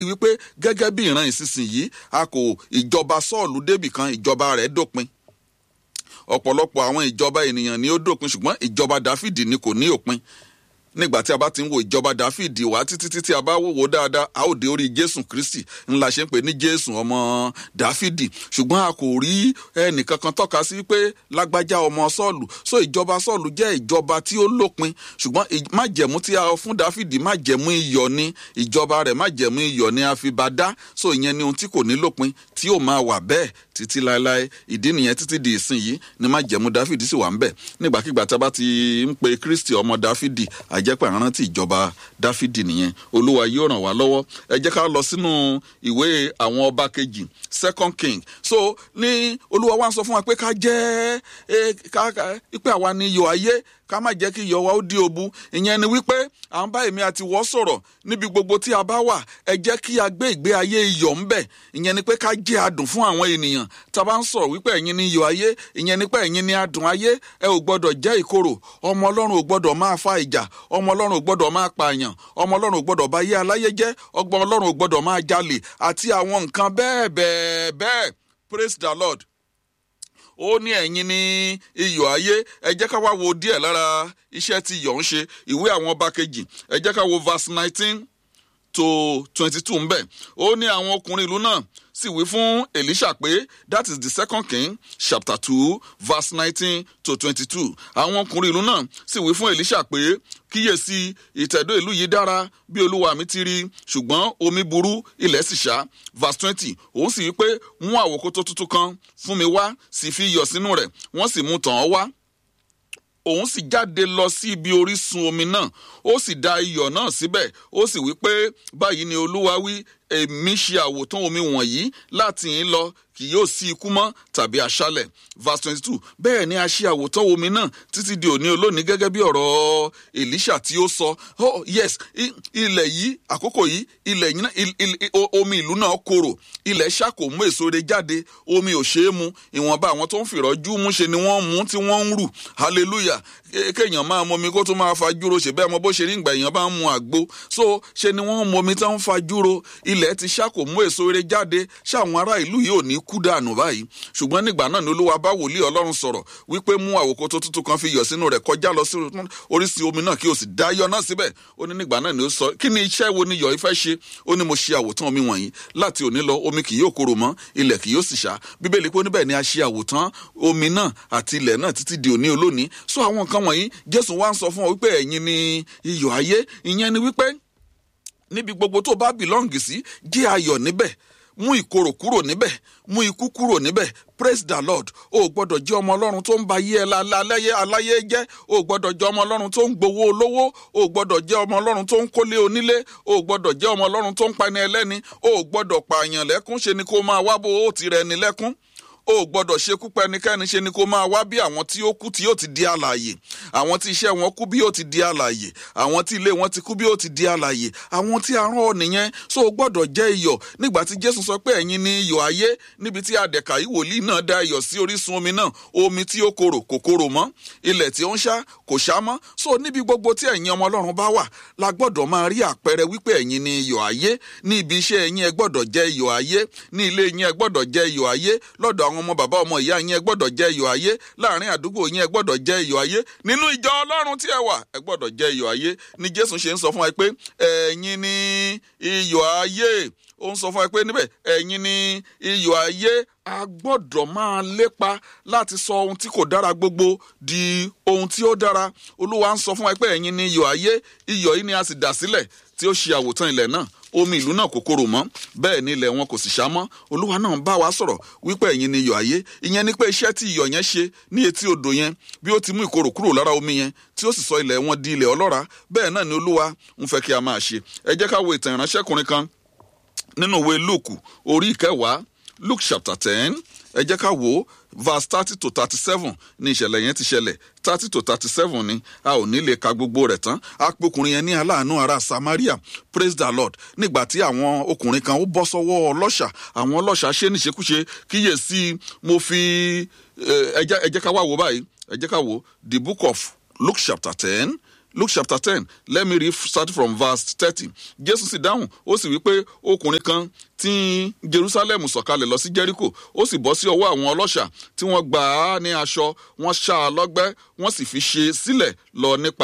wípé gẹ́gẹ́ bí ìran ìsinsìnyí a kò ìjọba sọ́ọ̀lù débì kan ìjọba rẹ̀ dópin ọ̀pọ̀lọpọ̀ àwọn ìjọba ènìyàn ni ó dópin ṣùgbọ́n ìjọba dáfídì ni kò ní òpin nígbà tí a bá ti ń wo ìjọba dáfídì wá títí títí a bá wò dáadáa a ó dé orí jésù kristi ńlá ṣe ń pè ní jésù ọmọ dáfídì ṣùgbọ́n a kò rí ẹnìkankan tọ́ka sí pé lágbájá ọmọ sọ́ọ̀lù so ìjọba sọ́ọ̀lù jẹ́ ìjọba tí ó lópin ṣùgbọ́n májẹ̀mú tí a fún dáfídì májẹ̀mú iyọ̀ ni ìjọba rẹ̀ májẹ̀mú iyọ̀ ni a fi bá dá so ìyẹn ni ohun tí kò ní lópin tí ó máa wà bẹ́ẹ̀ títí láéláé ìdí nìyẹn títí di ìsìn yìí ni májẹ̀mú dáfídì sì wà ń bẹ̀ nígbàkigbà tá a bá ti ń pe kristi ọmọ dáfídì àjẹpẹ́ àrántí ìjọba dáfídì nìyẹn olúwa yóò ràn wá lọ́wọ́ ẹ jẹ́ ká lọ sínú ìwé àwọn ọba kejì second king so ní olúwa wa ń sọ fún wa pé ká jẹ́ ká pé àwa ni iyọ̀ ayé ká má jẹ́ kí iyọ̀ wa ó di òbu ìyẹn ni wípé à ń bá èmi àti wọ́ sọ̀rọ̀ níbi gbogbo tí a bá wà ẹ jẹ́ kí a gbé ìgbé ayé iyọ̀ ń bẹ̀ ìyẹn ni pé ká jẹ́ adùn fún àwọn ènìyàn tá a bá ń sọ̀rọ̀ wípé ẹ̀yin ni iyọ̀ ayé ìyẹn ni pé ẹ̀yin ni adùn ayé ẹ ò gbọ́dọ̀ jẹ́ ìkorò ọmọ ọlọ́run ò gbọ́dọ̀ máa fa ìjà ọmọ ọlọ́run ò gbọ́dọ̀ máa pààyàn ọmọ ọlọ́run ò gbọ́dọ̀ bá yé aláyé jẹ́ ọgbọ́n ọlọ́run ò gbọ́dọ̀ máa jalè àti àwọn nǹkan bẹ́ẹ̀ bẹ́ẹ̀ bẹ́ẹ̀ praise the lord ó ní ẹ̀yin ní iyọ̀ ayé ẹ jẹ́ ká wá wo díẹ̀ lára iṣẹ́ tí iyọ̀ ń ṣe ìwé àwọn ọba kejì ẹ jẹ́ ká wo verse nineteen to twenty two ń bẹ̀ ó ní àwọn ọkùnrin ìlú náà sì wí fún elisha pé that is the second king chapter two verse nineteen to twenty-two àwọn ọkùnrin ìlú náà sì wí fún elisha pé kíyèsí ìtẹ̀dó ìlú yìí dára bí olúwa mi ti rí ṣùgbọ́n omi burú ilẹ̀ sì ṣá verse twenty òun sì wí pé mú àwòkótó tuntun kan fún mi wá sì fi iyọ̀ sínú rẹ̀ wọ́n sì mú tàn án wá òun sì jáde lọ sí ibi orísun omi náà ó sì da iyọ̀ náà síbẹ̀ ó sì wí pé báyìí ni olúwa wí èmi ṣe àwòtán omi wọ̀nyí láti yín lọ kì yóò sí ikú mọ́ tàbí aṣálẹ̀ verse twenty two bẹ́ẹ̀ ni a ṣe àwòtán omi náà títí di òní olónìí gẹ́gẹ́ bí ọ̀rọ̀ elisha tí ó sọ oh yes ilẹ̀ yìí àkókò yìí ilẹ̀ yìí omi ìlú náà korò ilẹ̀ ṣàkó mú èso rẹ̀ jáde omi ò ṣeé mu ìwọ̀nba àwọn tó ń fìrọ́jú mú ṣe ni wọ́n mú tí wọ́n ń rù hallelujah kéèyàn máa mọ omi kó tó máa fajúro ṣe bẹ́ẹ̀ mọ bó ṣe rí ìgbà èèyàn bá ń mu àgbo so ṣe ni wọ́n mọ omi tó ń fajúro ilẹ̀ ti ṣàkó mú èso rẹ̀ jáde ṣáwọn ará ìlú yìí ò ní kú dànù báyìí ṣùgbọ́n nígbà náà ni olúwa bá wòlíì ọlọ́run sọ̀rọ̀ wípé mú àwòkọ́ tó tuntun kan fi yọ̀ sínú rẹ̀ kọjá lọ sí orísun omi náà kí o sì dá yọ náà síbẹ̀ ó ní nígbà náà ni ó sọ kí ni iṣẹ́ wo ni yọ̀ ifẹ́ ṣe ó ní mo ṣe àwòtán omi wọ̀nyí láti òní lọ omi kì yóò korò mọ́ ilẹ̀ kì yóò sì ṣá bíbélì pé níbẹ̀ ni a ṣe àwòtán omi náà àti ilẹ̀ náà títí di òní olónìí so àwọn nǹkan wọ̀nyí jésù wá ń sọ fún ọ wípé ẹ̀yin ni iyọ̀ ayé ìyẹn ni wípé níbi gbogbo tó bá bìlọ́ǹgì sí jẹ́ ayọ̀ níbẹ̀ mú ìkorò kúrò níbẹ̀ mú ikú kúrò níbẹ̀ praise the lord o gbọ́dọ̀ jẹ́ ọmọ ọlọ́run tó ń ba yé ẹ láláyé aláyé jẹ́ o gbọ́dọ̀ jẹ́ ọmọ ọlọ́run tó ń gbowó olówó o gbọ́dọ̀ jẹ́ ọmọ ọlọ́run tó ń kólé onílé o gbọ́dọ̀ jẹ́ ọmọ ọlọ́run tó ń pani ẹlẹ́ni o gbọ́dọ̀ pààyàn lẹ́kún ṣe ni kó máa wá bó o ti rẹ̀ ní lẹ́kún o gbọ́dọ̀ ṣekú pa ẹnikẹ́ni ṣe ni kó máa wá bí àwọn tí ó kú tí yóò ti di àlàyé àwọn tí iṣẹ́ wọn kú bí yóò ti di àlàyé àwọn tí ilé wọn ti kú bí yóò ti di àlàyé àwọn tí arán ọ nìyẹn so o gbọ́dọ̀ jẹ́ iyọ̀ nígbà tí jésù sọ pé ẹ̀yin ni iyọ̀ ayé níbi tí adẹ̀ka yìí wòlíì náà da iyọ̀ sí orísun omi náà omi tí ó korò kò korò mọ́ ilẹ̀ tí ó ń ṣá kò ṣá mọ́ so níbi gbogbo tí ẹ̀yin ọmọ ọlọ́run bá wà la gbọ́dọ̀ máa rí àpẹẹrẹ wípé ẹ̀yin ni iyọ̀ ayé ní ibi iṣẹ́ ẹ̀yin ẹ gbọ́dọ̀ jẹ́ iyọ̀ ayé ní ilé yín ẹ gbọ́dọ̀ jẹ́ iyọ̀ ayé lọ́dọ̀ àwọn ọmọ bàbá ọmọ ìyá yín ẹ gbọ́dọ̀ jẹ́ iyọ̀ ayé láàrin àdúgbò yín ẹ gbọ́dọ̀ jẹ́ iyọ̀ ayé nínú ìjọ ọlọ́run tí ẹ wà ẹ gbọ́dọ̀ jẹ́ iyọ̀ ayé ni jésù ṣe ń sọ fún wa pé ẹ̀yin ni iyọ̀ ayé ó ń sọ fún wa pé níbẹ̀ ẹ̀yin ni iyọ̀ ayé a gbọ́dọ̀ máa lépa láti sọ ohun tí kò dára gbogbo di ohun tí ó dára olúwa ń sọ fún wa pé ẹ̀yin ni iyọ̀ ayé iyọ̀ yìí ni a sì dà sílẹ̀ tí ó ṣe àwòtán ilẹ̀ náà omi ìlú náà kò korò mọ́ bẹ́ẹ̀ ni ilẹ̀ wọn kò sì ṣá mọ́ olúwa náà bá wa sọ̀rọ̀ wípé ẹ̀yin ni iyọ̀ ayé ìyẹn ni pé iṣẹ́ tí iyọ̀ yẹn ṣe ní etí odò yẹn bí ó ti mú ìkorò kúrò lára omi yẹn tí ó sì sọ ilẹ̀ wọn di ilẹ̀ ọlọ́ra bẹ́ẹ̀ náà ni olúwa ń fẹ́ kí a máa ṣe ẹ jẹ́ ká wo ìtàn ìránṣẹ́kùnrin kan nínú ìwé luke orí ìkẹwàá luke chapter ten ẹ jẹ́ ká wò ó verse thirty to thirty seven ní ìṣẹ̀lẹ̀ yẹn ti ṣẹlẹ̀ thirty to thirty seven ni a ò ní lè ka gbogbo rẹ̀ tán apokùnrin yẹn ní aláàánú ará samaria praise the lord nígbà tí àwọn ọkùnrin kan ó bọ́ sọ́wọ́ ọlọ́ṣà àwọn ọlọ́ṣà ṣe níṣekúṣe kíyèsí mo fi ẹ jẹ́ ká wá wò báyìí ẹ jẹ́ ká wò the book of luke chapter ten luke chapter ten let me read start from verse thirty jésù sì dáhùn ó sì wí pé ọkùnrin kan tí jerusalem sọ̀kalẹ̀ lọ sí jericho ó sì bọ́ sí ọwọ́ àwọn ọlọ́ṣà tí wọ́n gbà á ní aṣọ wọ́n ṣá a lọ́gbẹ́ wọ́n sì fi ṣe sílẹ̀ lọ nípa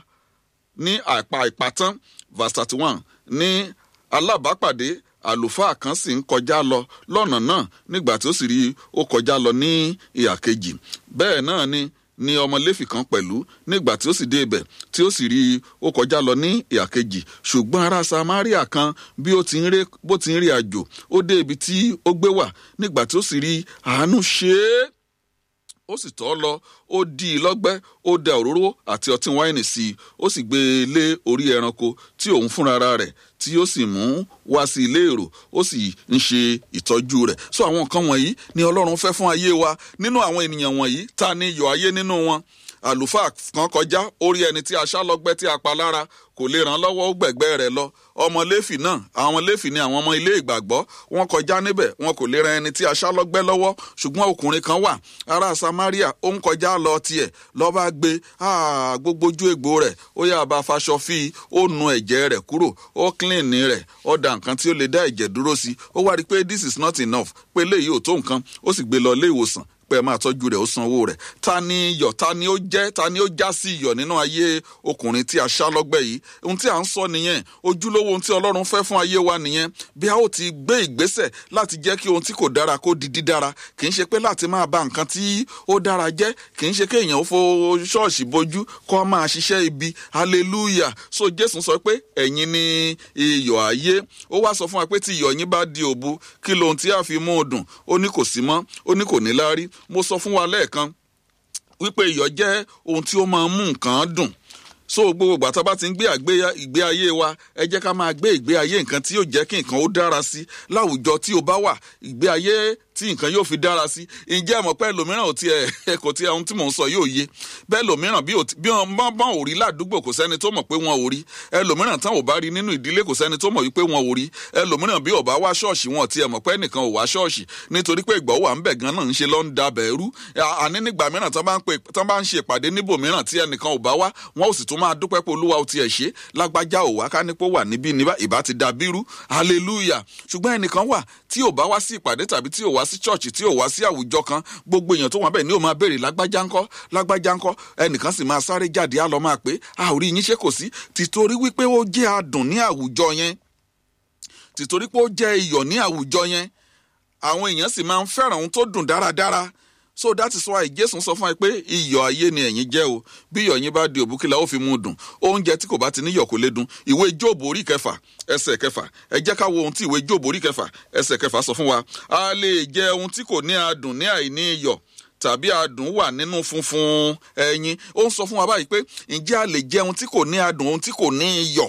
ní àpá ìpàtán verse thirty one ní alábàápàdé àlùfáà kan sì ń kọjá lọ lọ́nà náà nígbà tí ó sì rí i ó kọjá lọ ní ìhà kejì bẹ́ẹ̀ náà ni ni ọmọ léfì kan pẹ̀lú nígbà tí ó sì dé ibẹ̀ tí ó sì rí i ó kọjá lọ ní ìhà kejì ṣùgbọ́n ará samaria kan bí ó ti ń rí bó ti ń rí àjò ó dé ibi tí ó gbé wà nígbà tí ó sì rí àánú ṣe é ó sì tọ́ lọ ó dí i lọ́gbẹ́ ó da òróró àti ọtí wáìnì sí i ó sì gbé e lé orí ẹranko tí òun fúnra rẹ̀ tí ó sì mú wá sí ilé èrò ó sì ń ṣe ìtọ́jú rẹ̀ so àwọn nǹkan wọ̀nyí ni ọlọ́run fẹ́ fún ayé wa nínú àwọn ènìyàn wọ̀nyí ta ni iyọ̀ ayé nínú wọn àlùfáà kan kọjá orí ẹni tí a ṣá lọ́gbẹ́ tí a pa lára kò lè ràn lọ́wọ́ ó gbẹ̀gbẹ́ rẹ̀ lọ ọmọ léfì náà àwọn léfì ni àwọn ọmọ ilé ìgbàgbọ́ wọn kọjá níbẹ̀ wọn kò lè ran ẹni tí a ṣá lọ́gbẹ́ lọ́wọ́ ṣùgbọ́n ọkùnrin kan wà ará samaria ó ń kọjá lọ tiẹ̀ lọ́ba gbé gbogbo ojú egbò rẹ̀ ó yà bá faṣọ fi ó nu ẹ̀jẹ̀ rẹ̀ kúrò ó clean rẹ̀ ó da nǹkan tí ó lè dá ẹ̀jẹ̀ dúró sí ó wá rí i pé this is not enough pé léyìí ò tó nǹkan ó sì gbé lọ ilé ìwòsàn pé ẹ máa tọ́jú rẹ̀ ó sanwó rẹ̀ ta ni iyọ̀ ta ni ó jẹ́ ta ni ó já sí iyọ̀ nínú ayé ọkùnrin tí a ṣá lọ́gbẹ́ yìí ohun tí à ń sọ nìyẹn ojúlówó ohun tí ọlọ́run fẹ́ fún ayé wa nìyẹn bí a ó ti gbé ìgbésẹ̀ láti jẹ́ kí ohun tí kò dára kó di dídára kì í ṣe pé láti máa ba nǹkan tí ó dára jẹ́ kì í ṣe kí èèyàn ó fo ṣọ́ọ̀ṣì bojú kó máa ṣiṣẹ́ ibi hallelujah so jésù sọ pé ẹ̀yin ni iyọ̀ ayé ó wá sọ fún wa pé tí iyọ̀ yín bá di òbu kí lohun tí a fi mú un dùn ó ní kò sí mọ́ ó ní kò ní láárí mo sọ fún wa lẹ́ẹ̀kan wípé iyọ̀ jẹ́ ohun tí ó máa ń mú nǹkan dùn so gbogbo ìgbà tá a bá ti ń gbé ìgbé ayé wa ẹ jẹ́ ká máa gbé ìgbé ayé nǹkan tí yóò jẹ́ kí nǹkan ó dára sí láwùjọ tí o bá wà ìgbé ayé tí nǹkan yóò fi dára sí ǹjẹ́ àmọ́ pé ẹlòmíràn ò tiẹ̀ kò tiẹ̀ ohun tí mò ń sọ yóò yé bẹ́ẹ̀ lòmíràn bí wọ́n bá ò rí ládùúgbò kò sẹ́ni tó mọ̀ pé wọ́n ò rí ẹlòmíràn tán ò bá rí nínú ìdílé kò sẹ́ni tó mọ̀ wípé wọ́n ò rí ẹlòmíràn bí ò bá wá ṣọ́ọ̀ṣì wọn tiẹ̀ mọ̀ pé ẹnìkan ò wá ṣọ́ọ̀ṣì nítorí pé ìgbọ́ wà ń bẹ̀ gan náà ń ṣe lọ́ ń da bẹ̀rú àní nígbà mìíràn tán bá ń ṣe ìpàdé níbò mìíràn tí ẹnìkan ò bá wá wọn ò sì tún máa dúpẹ́ pé olúwa ò tiẹ̀ ṣe lágbájá ò wá ká nípò wà níbí níbà ìbá ti da bírú hallelujah ṣùgbọ́n ẹnìkan wà tí ò bá wá sí ìpàdé tàbí tí ò wá sí ṣọ́ọ̀ṣì tí ò wá sí àwùjọ kan gbogbo èèyàn tó wà bẹ́ẹ̀ ni ó máa béèrè lágbájá ńkọ́ lágbájá ńkọ́ ẹnìkan sì máa sáré jáde á lọ máa pé a ò rí yín ṣe kò sí tìtorí wípé ó jẹ́ adùn ní àwùjọ yẹn tìtorí pé ó jẹ́ iyọ̀ ní àwùjọ yẹn àwọn èèyàn sì máa ń fẹ́ràn ohun tó dùn dáradára so that is why jésù sọ fún wa pé iyọ̀ ayé ni ẹ̀yin jẹ́ o bí iyọ̀ yín bá di òbúkílà ó fi mú un dùn oúnjẹ tí kò bá ti níyọ̀ kò lè dùn ìwé jóòbù orí kẹfà ẹsẹ̀ kẹfà ẹ jẹ́ ká wo ohun tí ìwé jóòbù orí kẹfà ẹsẹ̀ kẹfà sọ fún wa a lè jẹ ohun tí kò ní adùn ní àìní iyọ̀ tàbí adùn wà nínú funfun ẹyin ó ń sọ fún wa báyìí pé ǹjẹ́ a lè jẹ ohun tí kò ní adùn ohun tí kò ní iyọ̀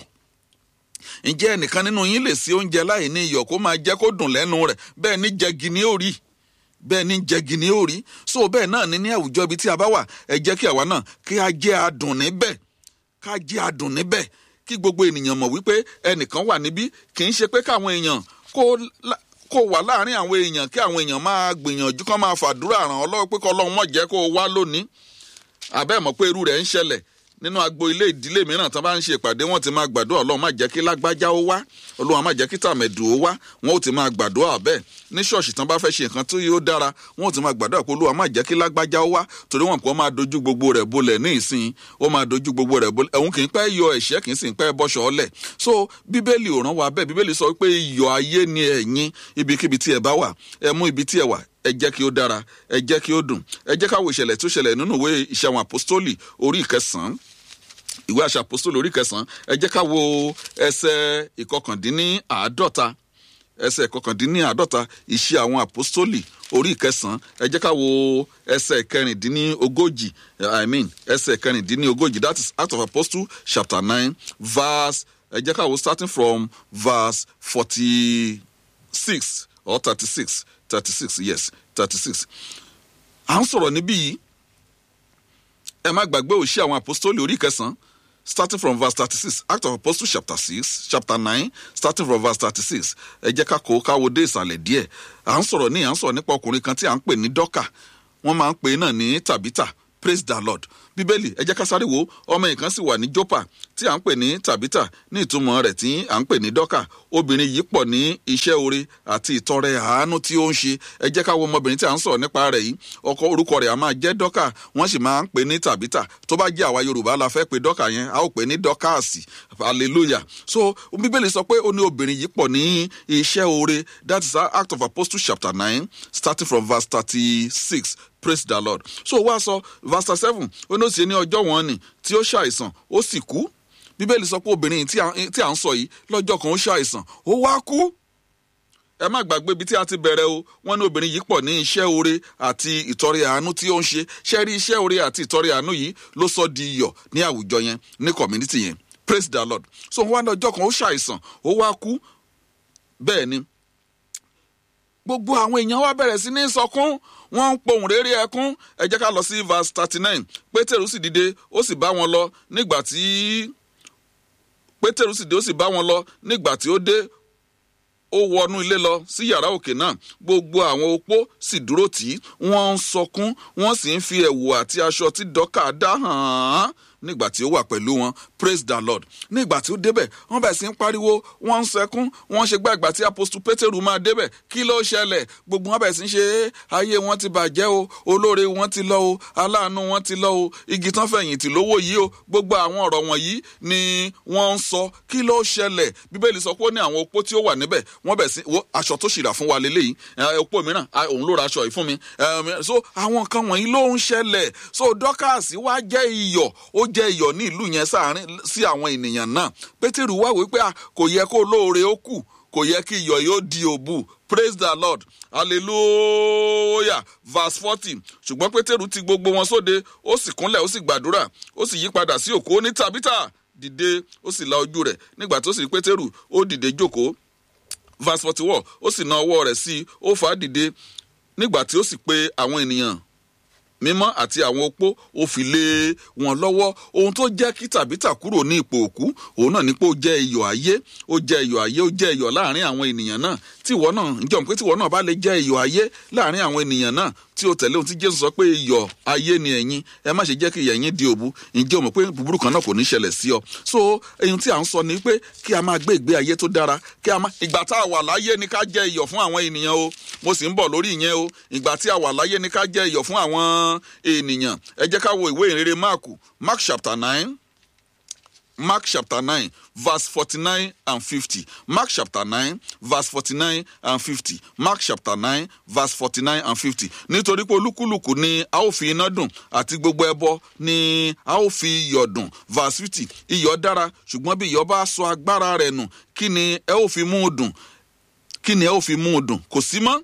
ǹjẹ́ ẹnìkan nínú yín lè ṣe oúnjẹ láì ní iyọ̀ kó máa jẹ́ kó dùn lẹ́nu rẹ̀ bẹ́ẹ̀ ní jẹgi ní òrí bẹ́ẹ̀ ní jẹgi ní òrí so bẹ́ẹ̀ náà ní ní àwùjọ ibi tí a bá wà ẹ jẹ́ kí àwa náà kí a jẹ́ adùn níbẹ̀ ká jẹ́ adùn níbẹ̀ kí gbogbo ènìyàn mọ̀ wípé ẹnìkan wà níbí kì í ṣe pé káwọn èèyàn kó kó wà láàrin àwọn èèyàn kí àwọn èèyàn máa gbìyànjú kán máa fàdúrà ràn ọ́ lọ́wọ́ pé kọ́ ọlọ́run mọ̀ jẹ́ kó o wá lónìí àbẹ́ mọ̀ pé irú rẹ̀ ń ṣẹlẹ̀ nínú agbo ilé ìdílé mìíràn tán bá ń ṣe ìpàdé wọn ti máa gbàdúrà ọlọ́run má jẹ́ kí lágbájá ó wá ọlọ́run má jẹ́ kí tàmẹ̀dù ó wá wọn ò ti máa gbàdúrà bẹ́ẹ̀ ní ṣọ́ọ̀ṣì tán bá fẹ́ ṣe nǹkan tó yóò dára wọn ò ti máa gbàdúrà pé olúwa má jẹ́ kí lágbájá ó wá torí wọn kò máa dojú gbogbo rẹ̀ bolẹ̀ ní ìsìn ó máa dojú gbogbo rẹ̀ bolẹ̀ òun kì í pẹ́ yọ ẹ̀ṣẹ́ kì í sì pẹ́ bọ́ṣọ ọlẹ̀ so bíbélì ò rán wa bẹ́ẹ̀ bíbélì sọ pé iyọ̀ ayé ni ẹ̀yin ibikíbi tí ẹ bá wà ẹ mú ibi tí ẹ wà ẹ jẹ́ kí ó dára ẹ jẹ́ kí ó dùn ẹ jẹ́ káwo ìṣẹ̀lẹ̀ tó ṣẹlẹ̀ nínú ìwé ìṣe àwọn àpòstólì orí ìkẹsàn-án ìwé àṣà àpòstólì orí ìkẹsàn-án ẹ jẹ́ ká wo ẹsẹ̀ ìkọkàndínníàádọ́ta ẹsẹ̀ ìkọkàndínníàádọ́ta ìṣe àwọn àpòstólì orí ìkẹsàn-án ẹ jẹ́ ká wo ẹsẹ̀ ìkẹrìndínlógójì i mean ẹsẹ̀ ìkẹrìndínlógójì that is act of apostle chapter nine verse ẹ jẹ́ ká wo starting from verse forty-six or thirty-six thirty-six yes thirty-six à ń sọ̀rọ̀ níbí yìí ẹ má gbàgbé òṣì àwọn apostoli orí kẹsàn-án starting from verse thirty-six act of apostles chapter six chapter nine starting from verse thirty-six ẹ jẹ́ ká kó káwo dé ìsàlẹ̀ díẹ̀ à ń sọ̀rọ̀ ní à ń sọ̀rọ̀ nípa ọkùnrin kan tí à ń pè ní dọ́kà wọ́n máa ń pè náà ní tàbítà praise the lord bíbélì ẹ jẹ́ ká sáré wo ọmọ yìí kan sì wà ní jọ́pà tí à ń pè ní tàbítà ní ìtumọ̀ rẹ̀ tí à ń pè ní dọ́kà obìnrin yìí pọ̀ ní iṣẹ́ oore àti ìtọrẹ àánú tí ó ń ṣe ẹ jẹ́ ká wo ọmọbìnrin tí à ń sọ̀rọ̀ nípa rẹ̀ yìí ọkọ orúkọ rẹ̀ a máa jẹ́ dọ́kà wọ́n sì máa ń pè ní tàbítà tó bá jẹ́ àwa yorùbá la fẹ́ pe dọ́kà yẹn a ó pè ní dọ́kàsì hallelujah so bíbélì sọ pé ó ní obìnrin yìí pọ̀ ní iṣẹ́ oore that is act of apostles chapter nine starting from verse thirty-six praise the lord so wá sọ verse seven ó ní ó sì ní ọjọ́ wọn ni tí ó ṣàìsàn ó sì kú bíbélì sọ pé obìnrin tí à ń sọ yìí lọ́jọ́ kan ó ṣàìsàn ó wá kú ẹ má gbàgbé ibi tí a ti bẹ̀rẹ̀ o wọ́n ní obìnrin yìí pọ̀ ní iṣẹ́ oore àti ìtọrẹ àánú tí ó ń ṣe ṣe rí iṣẹ́ oore àti ìtọrẹ àánú yìí ló sọ di iyọ̀ ní àwùjọ yẹn ní community yẹn praise the lord so wọ́n ní ọjọ́ kan ó ṣàìsàn ó wá kú bẹ́ẹ̀ ni gbogbo àwọn èèyàn wá bẹ̀rẹ̀ sí ní sọkún wọ́n ń pohùn réré ẹkún ẹ jẹ́ ká lọ sí verse thirty nine pétérù sì dìde ó sì bá wọn lọ nígbà tí pétérù sì dé ó sì bá wọn lọ nígbà tí ó dé ó wọnú ilé lọ sí yàrá òkè náà gbogbo àwọn opó sì dúró tì í wọ́n ń sọkún wọ́n sì ń fi ẹ̀wù àti aṣọ tí dọ́kà dá hàn án nígbà tí ó wà pẹ̀lú wọn praise the lord nígbà tí ó débẹ̀ wọ́n bẹ̀ sí ń pariwo wọ́n ń sẹkún wọ́n ṣe gbàgbà tí apostle pétérù máa débẹ̀ kí ló ṣẹlẹ̀ gbogbo wọn bẹ̀ sí ń ṣe é ayé wọn ti bàjẹ́ o olóore wọn ti lọ o aláàánú wọn ti lọ o igi tán fẹ̀yìntì lówó yìí o gbogbo àwọn ọ̀rọ̀ wọ̀nyí ni wọ́n ń sọ kí ló ṣẹlẹ̀ bíbélì sọ pé ó ní àwọn opó tí ó wà níbẹ̀ wọ́n bẹ̀ sí wo aṣọ tó ṣìrà fún wa lélẹ́yìí opó mìíràn òun ló ra aṣọ yìí fún mi so àwọn nǹkan wọ̀nyí ló ń ṣẹlẹ̀ so dọ́kàsì wá jẹ́ iyọ̀ ó jẹ́ iyọ̀ ní ìlú yẹn sáàárín sí àwọn ènìyàn náà pétérù wá wípé kò yẹ kó lóore ó kù kò yẹ kí iyọ̀ yóò di òbú praise the lord hallelujah verse forty ṣùgbọ́n pétérù ti gbogbo wọn sóde ó sì kúnlẹ̀ ó sì gbàdúrà ó sì yí padà sí òkú ó ní tàbítà dìde ó sì la ojú rẹ̀ nígbà tó sì rí pétérù ó dìde jókòó verse forty one ó sì na ọwọ́ rẹ̀ sí i ó fà á dìde nígbà tí ó sì pe àwọn ènìyàn mímọ́ àti àwọn opó ó fi lé wọn lọ́wọ́ ohun tó jẹ́ kí tàbítà kúrò ní ipò òkú òun náà ni pé ó jẹ́ iyọ̀ ayé ó jẹ́ iyọ̀ ayé ó jẹ́ iyọ̀ láàrin àwọn ènìyàn náà tíwọ́ náà ǹjọ́ pé tíwọ́ náà bá lè jẹ́ iyọ̀ ayé láàrin àwọn ènìyàn náà tí o tẹ̀lé ohun tí jésù sọ pé iyọ̀ ayé ni ẹ̀yin ẹ má ṣe jẹ́ kí ìyẹ̀yìn di òbu ǹjẹ́ o mọ̀ pé búburú kan náà kò ní ṣẹlẹ̀ sí ọ so ohun tí à ń sọ ni pé kí a máa gbé ìgbé ayé tó dára kí a máa ìgbà tá a wà láyé ni ká jẹ́ iyọ̀ fún àwọn ènìyàn o mo sì ń bọ̀ lórí ìyẹn o ìgbà tí a wà láyé ni ká jẹ́ iyọ̀ fún àwọn ènìyàn ẹ jẹ́ ká wo ìwé ìrere mark mark chapter nine Mark chapter 9, verse 49 and 50. Mark chapter 9, verse 49 and 50. Mark chapter 9, verse 49 and 50. Nítorí pé olúkúlùkù ni a ó fi iná dùn àti gbogbo ẹbọ ni a ó fi iyọ̀ dùn. Verse 50. Iyọ̀ dára ṣùgbọ́n bí iyọ̀ bá sọ agbára rẹ̀ nù kí ni ẹ ó fi mú un dùn? Kí ni ẹ ó fi mú un dùn? Kò sí mọ́.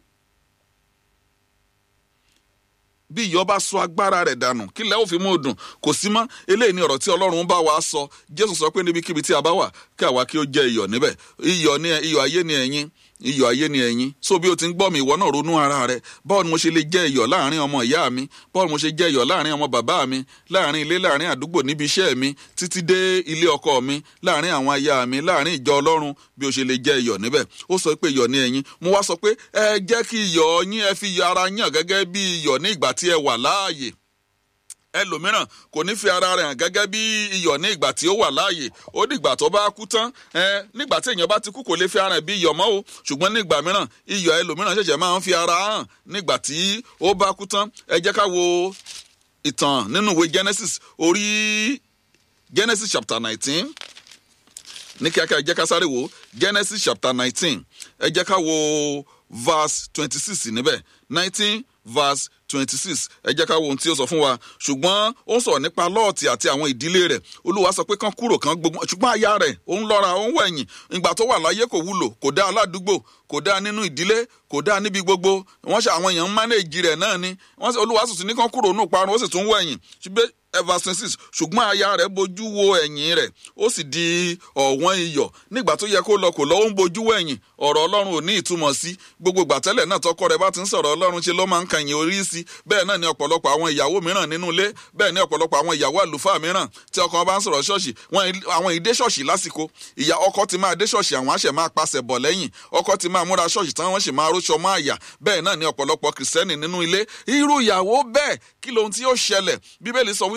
bí iyọ̀ bá sọ agbára rẹ̀ dànù kí lẹ́ ò fi mú dùn kò sí mọ́ eléyìí ni ọ̀rọ̀ tí ọlọ́run bá wa sọ jésù sọ pé níbikíbi tí a bá wà kí àwa kí ó jẹ́ iyọ̀ níbẹ̀ iyọ̀ ni iyọ̀ ayé ni ẹ̀yin iyọ̀ ayé ni ẹ̀yin so bí o ti ń gbọ́ mi ìwọ náà ronú ara rẹ báwo ni mo ṣe lè jẹ́ iyọ̀ láàrin ọmọ ìyá mi báwo ni mo ṣe jẹ́ iyọ̀ láàrin ọmọ bàbá mi láàrin ilé láàrin àdúgbò níbi iṣẹ́ mi títí dé ilé ọkọ mi láàrin àwọn aya mi láàrin ìjọ ọlọ́run bí o ṣe lè jẹ́ iyọ̀ níbẹ̀ ó sọ pé iyọ̀ ni ẹ̀yin mo wá sọ pé ẹ jẹ́ kí iyọ̀ yín ẹ fi iyọ̀ ara yàn gẹ́gẹ́ bí iyọ̀ ní ìgbà tí ẹ wà láàyè ẹlòmíràn kò ní fi ara rẹ̀ hàn gẹ́gẹ́ bí iyọ̀ ní ìgbà tí ó wà láàyè ó dìgbà tó bá kú tán ẹ nígbà tí èèyàn bá ti kú kò lè fi ara rẹ̀ bí iyọ̀ mọ́ o ṣùgbọ́n nígbà mìíràn iyọ̀ ẹlòmíràn ṣẹ̀ṣẹ̀ máa ń fi ara hàn nígbà tí ó bá kú tán ẹ jẹ́ ká wo ìtàn nínú ìwé Genesis orí Genesis chapter nineteen ní kíákíá ẹ jẹ́ ká sáré wo Genesis chapter nineteen ẹ jẹ́ ká wo verse twenty six níbẹ̀ nineteen verse twenty six ẹ jẹ́ ká wo ohun tí ó sọ fún wa ṣùgbọ́n ó ń sọ̀rọ̀ nípa lọ́ọ̀tì àti àwọn ìdílé rẹ̀ olúwa sọ pé kán kúrò kán gbogbo ṣùgbọ́n aya rẹ̀ ó ń lọ́ra ó ń wẹ̀yìn ìgbà tó wà láyé kò wúlò kò dá aládùúgbò kò dá nínú ìdílé kò dá níbi gbogbo wọ́n ṣe àwọn èèyàn ń mánéèjì rẹ̀ náà ni olúwa sì tún ní kán kúrò nù parun ó sì tún wẹ̀yìn ṣùgbọ́n verse twenty six ṣùgbọ́n aya rẹ̀ bojú wo ẹ̀yìn rẹ̀ ó sì di ọ̀wọ́n iyọ̀ nígbà tó yẹ kó lọ kò lọ ó ń bojú wẹ̀yìn ọ̀rọ̀ ọlọ́run ò ní ìtumọ̀ sí gbogbo gbàtẹ́lẹ̀ náà tọkọ rẹ̀ bá ti ń sọ̀rọ̀ ọlọ́run ṣe ló máa ń kàyìn orí sí bẹ́ẹ̀ náà ni ọ̀pọ̀lọpọ̀ àwọn ìyàwó mìíràn nínú ilé bẹ́ẹ̀ ni ọ̀pọ̀lọpọ̀ àwọn ìyàwó àlùfáà mìíràn tí ọkọ bá ń sọ̀rọ̀ ṣọ́ọ̀ṣì àwọn ìdé ṣọ́ọ̀ṣì lásìkò ìyá ọkọ ti máa dé ṣọ́ọ̀ṣì àwọn àṣẹ máa pasẹ̀ bọ̀ lẹ́yìn ọkọ ti máa múra ṣọ́ọ̀ṣì tán wọ́n sì máa róṣọ mọ́ àyà bẹ́ẹ̀ náà ni ọ̀pọ̀lọpọ̀ kìrìsìtẹ́nì nínú ilé irú ìyàwó bẹ́ẹ̀ kí lohun tí yóò ṣẹlẹ̀ bíbélì sọ wípé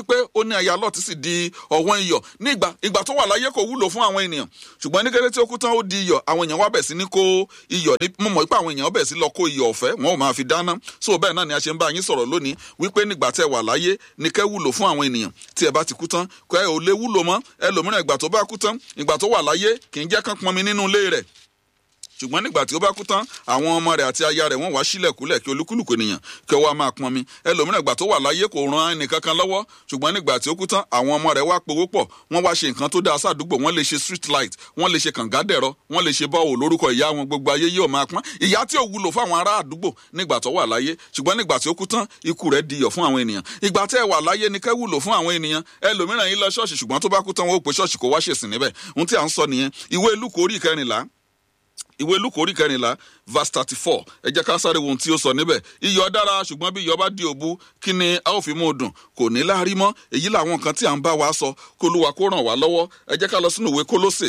wípé ó ní aya lọ́ọ̀tì sì di ọ̀wọ́n iyọ̀ ní ìgbà ìgbà tó wà láyé kò wúlò fún àwọn ènìyàn ṣùgbọ́n ní kété tí ó kú tán ó di iyọ̀ àwọn èèyàn wá bẹ̀ sí ní kó iyọ̀ ní mo mọ̀ pé àwọn èèyàn bẹ̀ sí lọ kó iyọ̀ ọ̀fẹ́ wọn ò máa fi dáná so bẹ́ẹ̀ náà ni a ṣe ń bá yín sọ̀rọ̀ lónìí wípé nígbà tẹ́ wà láyé ní kẹ́ wúlò fún àwọn ènìyàn tí ẹ bá ti kú tán kẹ́ ẹ ò lè wúlò mọ́ ẹlòmíràn ìgbà tó bá kú tán ìgbà tó wà láyé kì í jẹ́ kán pọnmi nínú ilé rẹ̀ ṣùgbọ́n nígbà tí ó bá kú tán àwọn ọmọ rẹ̀ àti aya rẹ̀ wọ́n wá sílẹ̀kúlẹ̀ kí olúkúlùkù ènìyàn kí ó wá máa pọnmi ẹlòmíràn ìgbà tó wà láyé kò ran ẹnìkankan lọ́wọ́ ṣùgbọ́n nígbà tí ó kú tán àwọn ọmọ rẹ̀ wá powó pọ̀ wọ́n wá ṣe nǹkan tó dáa sádùúgbò wọ́n lè ṣe street light wọ́n lè ṣe kàngádẹ̀rọ wọ́n lè ṣe bọ́ọ̀ lórúkọ ìyá wọn gbogbo ayé yóò máa pọ́n ìyá tí ò wúlò fáwọn ará àdúgbò nígbà tó wà láyé ṣùgbọ́n nígbà tí ó kú tán ikú rẹ̀ diyọ̀ fún àwọn ènìyàn ìgbà tẹ́ ẹ wà láyé ni kẹ́ wúlò fún àwọn ènìyàn ẹlòmíràn yín lọ ṣọ́ọ̀ṣì ṣùgbọ́n tó bá kú tán wọ́n ó pe ṣọ́ọ̀ṣì kó wá ṣèsìn níbẹ̀ ohun tí à ń sọ nìyẹn ìwé Lúùkù orí ìkẹrìnlá ìwé Lúùkù orí kẹrìnlá verse thirty four ẹ jẹ́ ká sáré wo ohun tí ó sọ níbẹ̀ iyọ̀ dára ṣùgbọ́n bí iyọ̀ bá di òbu kí ni a ó fi mú un dùn kò ní láárí mọ́ èyí làwọn nǹkan tí à ń bá wa sọ kó Olúwa kó ràn wá lọ́wọ́ ẹ jẹ́ ká lọ sínú ìwé Kólósè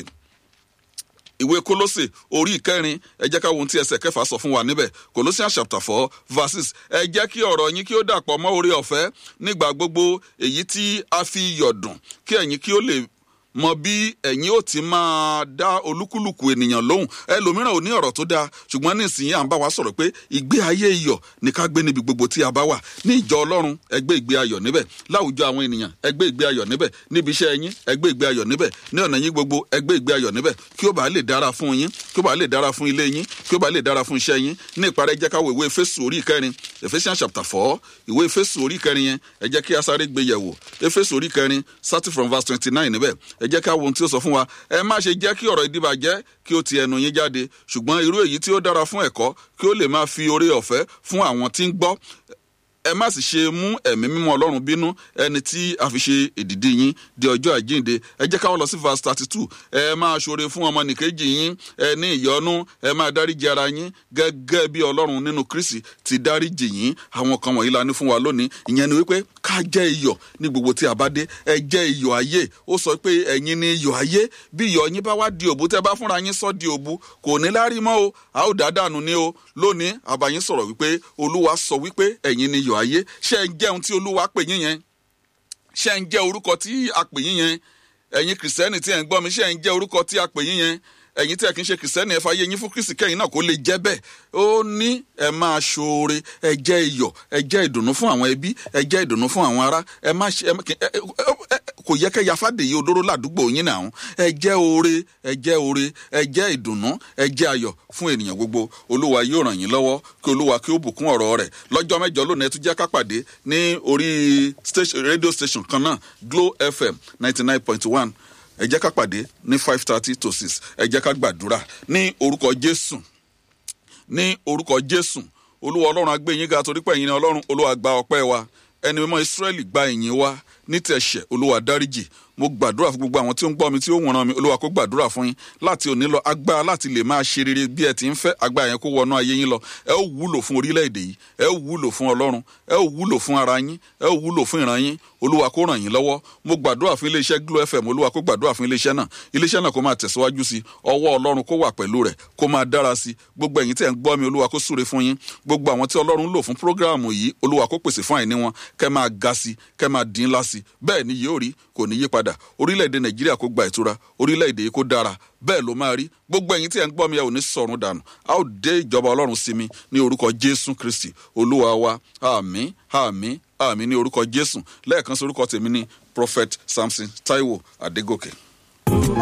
ìwé Kólósè orí ìkẹrin ẹ jẹ́ ká wo ohun tí ẹsẹ̀ kẹfà sọ fún wa níbẹ̀ Colossians chapter four verses ẹ jẹ́ kí ọ̀rọ̀ yín kí ó dàpọ̀ mọ́ oore ọ̀fẹ́ nígbà gbogbo èyí tí a fi iyọ̀ dùn kí ẹ̀yin kí ó lè mọ bí ẹ̀yin ó ti máa dá olúkúlùkù ènìyàn lóhùn ẹlòmíràn ò ní ọ̀rọ̀ tó dáa ṣùgbọ́n nísìnyí à ń bá wa sọ̀rọ̀ pé ìgbé ayé iyọ̀ ní ká gbé níbi gbogbo tí a bá wà ní ìjọ ọlọ́run ẹ gbé ìgbé ayọ̀ níbẹ̀ láwùjọ àwọn ènìyàn ẹ gbé ìgbé ayọ̀ níbẹ̀ níbi iṣẹ́ yín ẹ gbé ìgbé ayọ̀ níbẹ̀ ní ọ̀nà yín gbogbo ẹ gbé ìgbé ayọ̀ níbẹ̀ kí ó bá lè dára fún yín kí ó bá lè dára fún ilé yín kí ó bá lè dára fún iṣẹ́ yín ní ìparí ẹ jẹ́ ká wo ìwé Éfésù orí ìkẹrin Ephesians chapter four ìwé Éfésù orí ìkẹrin yẹn ẹ jẹ́ kí a sáré gbé yẹ̀wò Éfésù orí ìkẹrin starting from verse twenty nine níbẹ̀ ẹ jẹ́ ká wo ohun tí ó sọ fún wa ẹ má ṣe jẹ́ kí ọ̀rọ̀ ìdíbàjẹ́ kí ó ti ẹnu yín jáde ṣùgbọ́n irú èyí tí ó dára fún ẹ̀kọ́ kí ó lè máa fi oore ọ̀fẹ́ fún àwọn tí ń gbọ́ ẹ má sì ṣe mú ẹ̀mí mímọ́ ọlọ́run bínú ẹni tí a fi ṣe èdìdí yín di ọjọ́ àjíǹde ẹ jẹ́ ká wọ́n lọ sí verse thirty two ẹ máa ṣoore fún ọmọnìkejì yín ẹ ní ìyọ́nú ẹ máa dáríjì ara yín gẹ́gẹ́ bí ọlọ́run nínú Kristi ti dáríjì yín àwọn kan wọ̀nyí la ní fún wa lónìí ìyẹn ni wípé ká jẹ́ iyọ̀ ní gbogbo tí a bá dé ẹ jẹ́ iyọ̀ ayé ó sọ pé ẹ̀yin ni iyọ̀ ayé bí iyọ̀ yín bá wá di òbu tẹ́ bá fúnra yín sọ di òbu kò ní lárí mọ́ o a ó dá dànù ní o lónìí àbáyín sọ̀rọ̀ wípé olúwa sọ wípé ẹ̀yin ni iyọ̀ ayé ṣé ń jẹ́ ohun tí olúwa pè yín yẹn ṣé ń jẹ́ orúkọ tí a pè yín yẹn ẹ̀yin kìrìsìtẹ́nì tí ẹ̀ ń gbọ́ mi ṣé ń jẹ́ orúkọ tí a pè yín yẹn ẹ̀yin tí ẹ kì í ṣe kìrìsìtẹ́nì ẹ fàyè yín fún kristi kẹ́yìn náà kó lè jẹ́ bẹ́ẹ̀ ó ní ẹ máa ṣoore ẹ jẹ́ iyọ̀ ẹ jẹ́ ìdùnnú fún àwọn ẹbí ẹ jẹ́ ìdùnnú fún àwọn ará ẹ má ṣe kò yẹ kẹ́ ya fàdèyí odóró ládùúgbò yín náà ẹ jẹ́ oore ẹ jẹ́ oore ẹ jẹ́ ìdùnnú ẹ jẹ́ ayọ̀ fún ènìyàn gbogbo olúwa yóò ràn yín lọ́wọ́ kí olúwa kí ó bùkún ọ̀rọ̀ rẹ̀ lọ́jọ́ mẹ́jọ lónìí ẹ tún jẹ́ ká pàdé ní orí rédíò station kan náà Glo FM ninety nine point one ẹ jẹ́ ká pàdé ní five thirty to six ẹ jẹ́ ká gbàdúrà ní orúkọ jésù ní orúkọ jésù olúwa ọlọ́run á gbé yín ga torí pé ẹ̀yin ni ọlọ́run olúwa gba ọpẹ́ wa ẹni mímọ́ ìsírẹ́lì gba ìyìn wa ní tẹ̀sẹ̀ olúwa dáríjì mo gbàdúrà fún gbogbo àwọn tí ó ń gbọ́ mi tí ó wọ̀nà mi olúwa kó gbàdúrà fún yín láti òní lọ agbára láti lè máa ṣe rere bí ẹ ti ń fẹ́ agbára yẹn kó wọnú ayé yín lọ ẹ ó wúlò fún orílẹ̀-èdè yìí ẹ ó wúlò fún ọlọ́run ẹ ó wúlò fún ara yín ẹ ó wúlò fún ìran yín olúwa kó ràn yín lọ́wọ́ mo gbàdúrà fún iléeṣẹ́ Glo FM olúwa kó gbàdúrà fún iléeṣẹ́ náà iléeṣẹ́ náà kó máa tẹ̀síwájú sí ọwọ́ ọlọ́run kó wà pẹ̀lú rẹ̀ kó máa dára sí gbogbo ẹ̀yin tẹ̀ ń gbọ́ mi olúwa kó súre fún yín gbogbo àwọn tí ọlọ́run lò fún prógráàmù yìí olúwa kó pèsè fún àìní wọn kẹ́ máa ga sí kẹ́ máa dín ńlá sí bẹ́ẹ̀ ni yóò rí kò ní yí padà orílẹ̀-èdè nàìjíríà kó gba ìtura orílẹ̀-èdè yìí kó dára bẹ́ẹ̀ ló máa rí gbogbo ẹ̀yin tí ẹ̀ ń gbọ́ mi ẹ̀ ò ní sọ̀run dànù a ó dé ìjọba ọlọ́run sí mi ní orúkọ jésù kristi olúwa wa àmín àmín àmín ní orúkọ jésù lẹ́ẹ̀kan sí orúkọ tèmi ní prophet samson taiwo adégòkè.